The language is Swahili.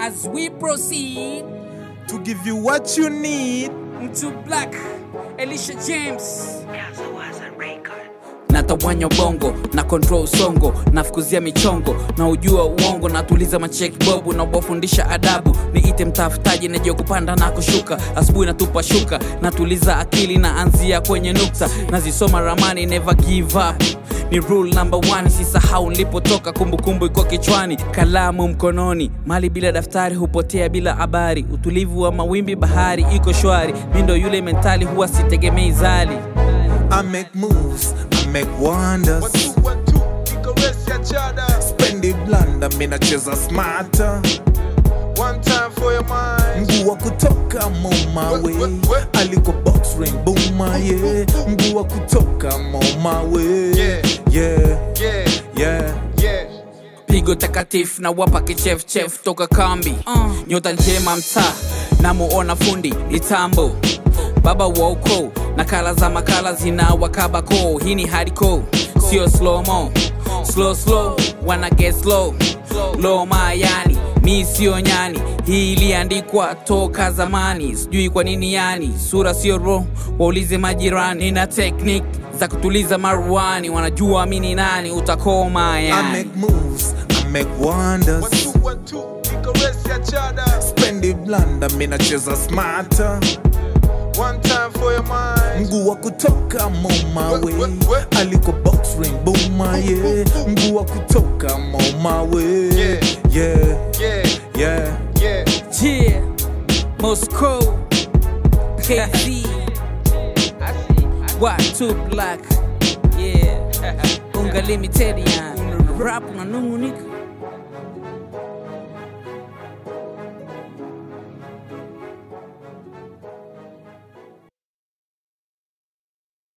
As we proceed to give you what you need. to Black Elisha James. natawanya bongo na control songo nafukuzia michongo na ujua uongo natuliza macheki bobu na kuwafundisha adabu niite mtafutaji najua kupanda na kushuka asubuhi natupa shuka natuliza akili na anzia kwenye nukta nazisoma ramani never give up ni rule number one sisahau nilipotoka kumbukumbu iko kichwani kalamu mkononi mali bila daftari hupotea bila habari utulivu wa mawimbi bahari iko shwari mindo yule mentali huwa sitegemei zali I make moves, I make wonders. Spend it blunder, mi nacheza smarter. One time for your mind. Mguu wa kutoka moma way, aliko box ring buma yeah. Mguu wa kutoka moma way, Yeah. yeah, Yeah, yeah. yeah. pigo takatifu na wapa kichefchef toka kambi uh. nyota njema mtaa namuona fundi ni tambo baba wa ukoo nakala za makala zina wakabako hii ni hardcore sio slomo slow slow wana get slow loma yani mi sio nyani hii iliandikwa toka zamani sijui kwa nini yani sura sio ro waulize majirani na technique za kutuliza maruani wanajua mi ni nani utakoma I yani make moves, I make wonders. One, two, one, two. Caress each other. Spend it blunder, mi nacheza smarter. One time for your mind. Mguu wa kutoka moma way, we- we- aliko box ring buma yeah. Mguu wa kutoka moma way, Yeah. yeah, Yeah, yeah. yeah. Yeah, Moscow, KZ, what too black, yeah, unga limited yani, rap unanungunika